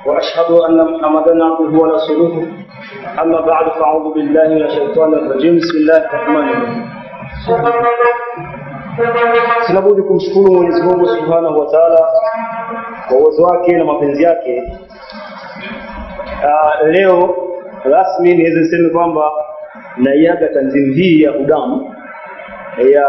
وأشهد أن محمدا عبده ورسوله أما بعد فأعوذ بالله من الشيطان الرجيم بسم الله الرحمن الرحيم Sina budi kumshukuru Mwenyezi Mungu Subhanahu wa Ta'ala kwa uwezo wake na mapenzi yake. Uh, leo rasmi niweze niseme kwamba naiaga tanzimu hii ya Udamu ya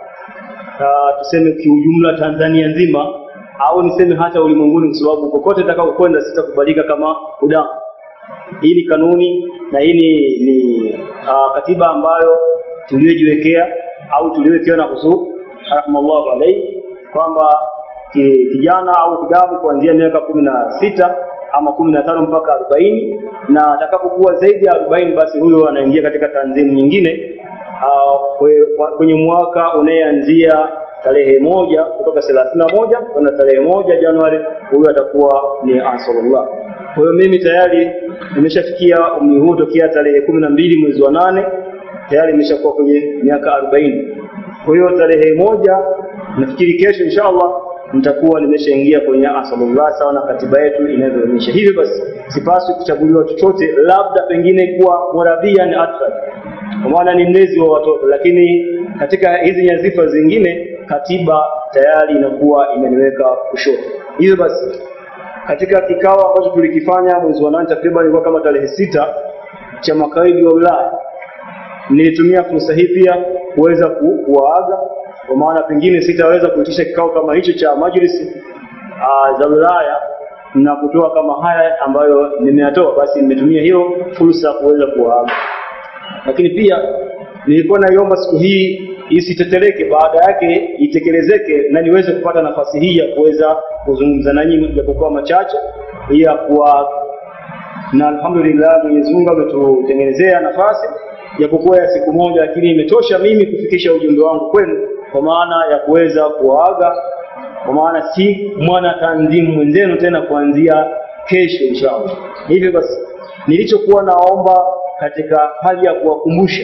uh, tuseme kiujumla Tanzania nzima au niseme hata ulimwenguni, kwa sababu kokote nitakapokwenda sitakubalika kama Udamu. Hii ni kanuni na hii ni, ni uh, katiba ambayo tuliyojiwekea au tuliowekewa na Huzur rahmallahu alaihi kwamba ki- kijana au kidamu kuanzia miaka kumi na sita ama kumi na tano mpaka arobaini na atakapokuwa zaidi ya arobaini basi huyo anaingia katika tanzimu nyingine uh, kwe- kwenye mwaka unayeanzia tarehe moja kutoka thelathini na moja kwenda tarehe moja Januari, huyo atakuwa ni Ansarullah. Kwa hiyo mimi tayari nimeshafikia umri huu tokea tarehe kumi na mbili mwezi wa nane tayari nimeshakuwa kwenye miaka arobaini. Kwa hiyo tarehe moja nafikiri kesho inshallah nitakuwa nimeshaingia kwenye Ansarullah sawa na katiba yetu inavyoonyesha. Hivyo basi sipaswi kuchaguliwa chochote, labda pengine kuwa murabian atfal, kwa maana ni mlezi wa watoto, lakini katika hizi nyadhifa zingine katiba tayari inakuwa imeniweka kushoto. Hivyo basi katika kikao ambacho tulikifanya mwezi wa nane takriban ilikuwa kama tarehe sita cha makaidi wa wilaya nilitumia fursa hii pia kuweza ku- kuwaaga kwa maana pengine sitaweza kuitisha kikao kama hicho cha majlisi uh, za wilaya na kutoa kama haya ambayo nimeyatoa, basi nimetumia hiyo fursa kuweza kuwaaga. Lakini pia nilikuwa naiomba siku hii isiteteleke, baada yake itekelezeke na niweze kupata nafasi hii ya kuweza kuzungumza nanyi japokuwa machache, ya kuwa na alhamdulillah Mwenyezi Mungu ametutengenezea nafasi japokuwa ya siku moja, lakini imetosha mimi kufikisha ujumbe wangu kwenu, kwa maana ya kuweza kuwaaga, kwa maana si mwana tanzimu mwenzenu tena kuanzia kesho inshallah. Hivyo basi, nilichokuwa naomba katika hali ya kuwakumbusha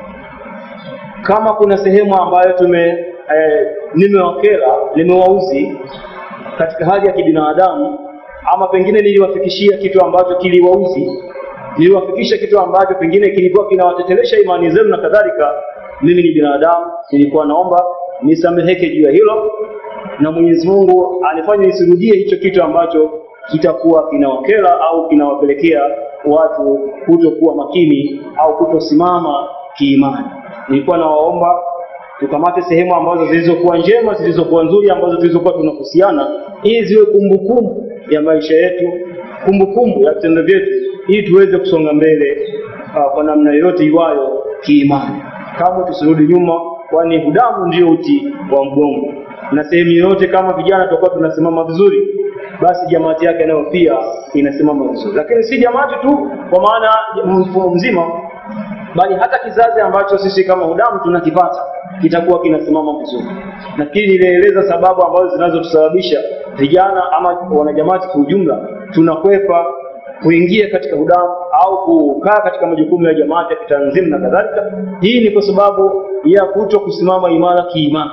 kama kuna sehemu ambayo tume eh, nimewakera nimewauzi katika hali ya kibinadamu ama pengine niliwafikishia kitu ambacho kiliwauzi niliwafikisha kitu ambacho pengine kilikuwa kinawatetelesha imani zenu na kadhalika mimi ni binadamu nilikuwa naomba nisameheke juu ya hilo na Mwenyezi Mungu anifanye nisirudie hicho kitu ambacho kitakuwa kinawakera au kinawapelekea watu kutokuwa makini au kutosimama kiimani. Nilikuwa nawaomba tukamate sehemu ambazo zilizokuwa njema, zilizokuwa nzuri, ambazo zilizokuwa tunahusiana, ili ziwe kumbukumbu ya maisha yetu, kumbukumbu ya vitendo vyetu, ili tuweze kusonga mbele uh, kwa namna yoyote iwayo kiimani. Kamwe tusirudi nyuma, kwani hudamu ndio uti wa mgongo, na sehemu yoyote kama vijana tutakuwa tunasimama vizuri, basi jamaati yake nayo pia inasimama vizuri, lakini si jamaati tu kwa maana mfumo mzima bali hata kizazi ambacho sisi kama hudamu tunakipata kitakuwa kinasimama vizuri. Nafikiri nilieleza sababu ambazo zinazotusababisha vijana ama wanajamati kwa ujumla tunakwepa kuingia katika hudamu au kukaa katika majukumu ya jamaati ya kitanzimu na kadhalika. Hii ni kwa sababu ya kuto kusimama imara kiimani.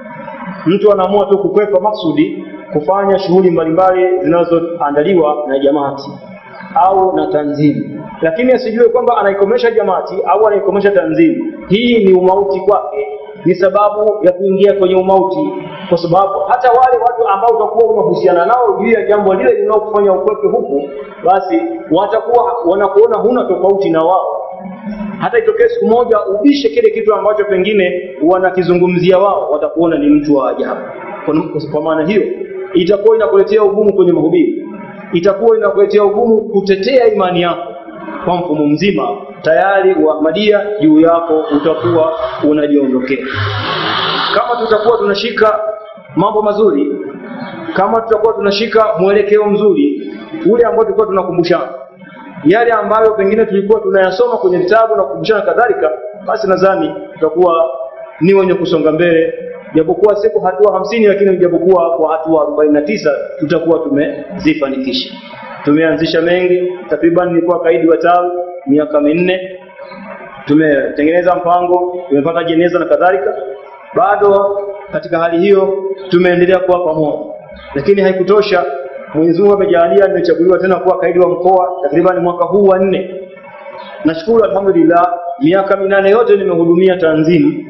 Mtu anaamua tu kukwepa maksudi kufanya shughuli mbalimbali zinazoandaliwa na jamaati au na tanzimu, lakini asijue kwamba anaikomesha jamaati au anaikomesha tanzimu. Hii ni umauti kwake, ni sababu ya kuingia kwenye umauti, kwa sababu hata wale watu ambao utakuwa unahusiana nao juu ya jambo lile linalokufanya ukwepe huku, basi watakuwa wanakuona huna tofauti na wao. Hata itokee siku moja ubishe kile kitu ambacho pengine wanakizungumzia wao, watakuona ni mtu wa ajabu. Kwa, kwa maana hiyo itakuwa inakuletea ugumu kwenye mahubiri itakuwa inakuletea ugumu kutetea imani yako kwa mfumo mzima. Tayari Uahmadia juu yako utakuwa unajiondokea. Kama tutakuwa tunashika mambo mazuri, kama tutakuwa tunashika mwelekeo mzuri ule ambao tulikuwa tunakumbushana, yale ambayo pengine tulikuwa tunayasoma kwenye vitabu na kukumbushana kadhalika, basi nadhani tutakuwa ni wenye kusonga mbele japokuwa siku hatua hamsini lakini japokuwa kwa hatua arobaini na tisa tutakuwa tumezifanikisha. Tumeanzisha mengi, takriban nilikuwa kaidi wa tawi miaka minne, tumetengeneza mpango, tumepata jeneza na kadhalika. Bado katika hali hiyo tumeendelea kuwa pamoja, lakini haikutosha Mwenyezi Mungu amejalia nimechaguliwa tena kuwa kaidi wa mkoa takriban mwaka huu wa nne. Nashukuru alhamdulillah, miaka minane yote nimehudumia tanzimu,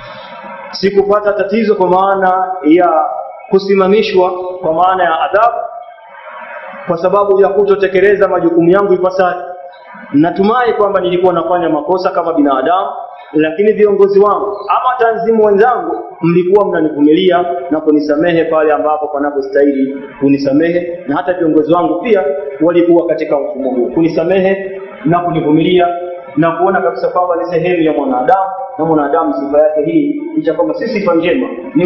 sikupata tatizo kwa maana ya kusimamishwa kwa maana ya adhabu kwa sababu ya kutotekeleza majukumu yangu ipasavyo. Natumai kwamba nilikuwa nafanya makosa kama binadamu, lakini viongozi wangu ama tanzimu wenzangu mlikuwa mnanivumilia na kunisamehe pale ambapo panapostahili kunisamehe, na hata viongozi wangu pia walikuwa katika mfumo huu kunisamehe na kunivumilia na kuona kabisa kwamba ni sehemu ya mwanadamu na mwanadamu sifa yake hii licha kwamba si sifa njema ni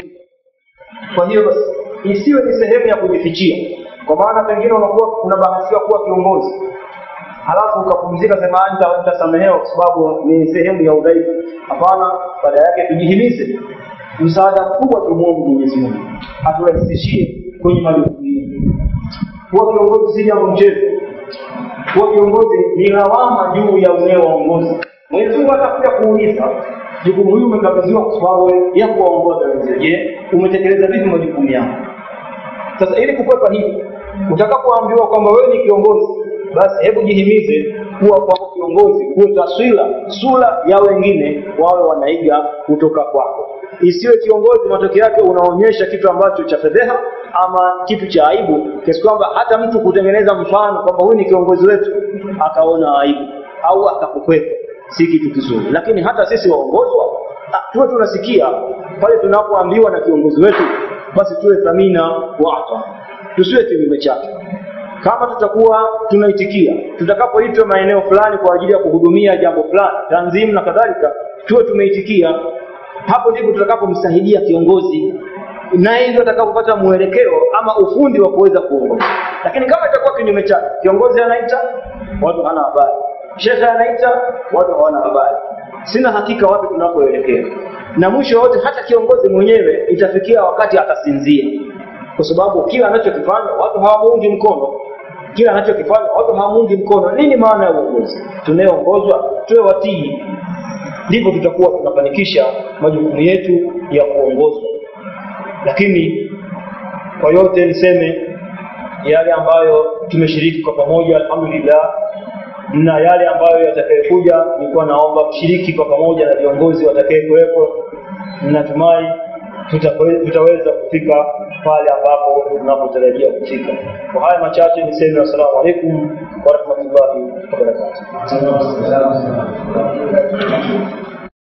kwa hiyo basi isiwe ni sehemu ya kujifichia, kwa maana pengine unakuwa unabahatika kuwa kiongozi halafu ukapumzika sema nita nitasamehewa kwa sababu ni sehemu ya udhaifu. Hapana, baada yake tujihimize, msaada mkubwa tumuombe Mwenyezi Mungu aturahisishie kwenye majukumu yetu. Kuwa kiongozi si jambo mchezo. Kuwa kiongozi ni lawama juu ya unayewaongoza. Mwenyezi Mungu atakuja kuuliza jukumu hili umekabidhiwa kwa sababu ya kuwaongoza wenzio. Je, umetekeleza vipi majukumu yako? Sasa ili kukwepa hili, utakapoambiwa kwamba wewe ni kiongozi, basi hebu jihimize kuwa kwa kiongozi, kuwe taswira sura ya wengine wawe wanaiga kutoka kwako. Isiwe kiongozi matokeo yake unaonyesha kitu ambacho cha fedheha ama kitu cha aibu, kiasi kwamba hata mtu kutengeneza mfano kwamba huyu ni kiongozi wetu akaona aibu au akakukwepa, si kitu kizuri. Lakini hata sisi waongozwa ah, tuwe tunasikia pale tunapoambiwa na kiongozi wetu, basi tuwe thamina wa ata, tusiwe kinyume chake kama tutakuwa tunaitikia tutakapoitwa maeneo fulani kwa ajili ya kuhudumia jambo fulani tanzimu na kadhalika tuwe tumeitikia hapo ndipo tutakapomsaidia kiongozi naye ndio atakapopata mwelekeo ama ufundi wa kuweza kuongoza lakini kama itakuwa kinyume chake kiongozi anaita watu hana habari shekhe anaita watu hawana habari sina hakika wapi tunapoelekea na mwisho wote hata kiongozi mwenyewe itafikia wakati atasinzia kwa sababu kila anachokifanya watu hawamuungi mkono kila anachokifanya watu hawamuungi mkono. Nini maana ya uongozi? Tunayeongozwa tuwe watii, ndipo tutakuwa tunafanikisha majukumu yetu ya kuongozwa. Lakini kwa yote niseme yale ambayo tumeshiriki kwa pamoja, alhamdulillah, na yale ambayo yatakayokuja, nilikuwa naomba kushiriki kwa pamoja na viongozi watakayekuwepo. Natumai tutawe- tutaweza kufika pale ambapo tunapotarajia kufika. Kwa haya machache niseme assalamu alaikum warahmatullahi wabarakatuh.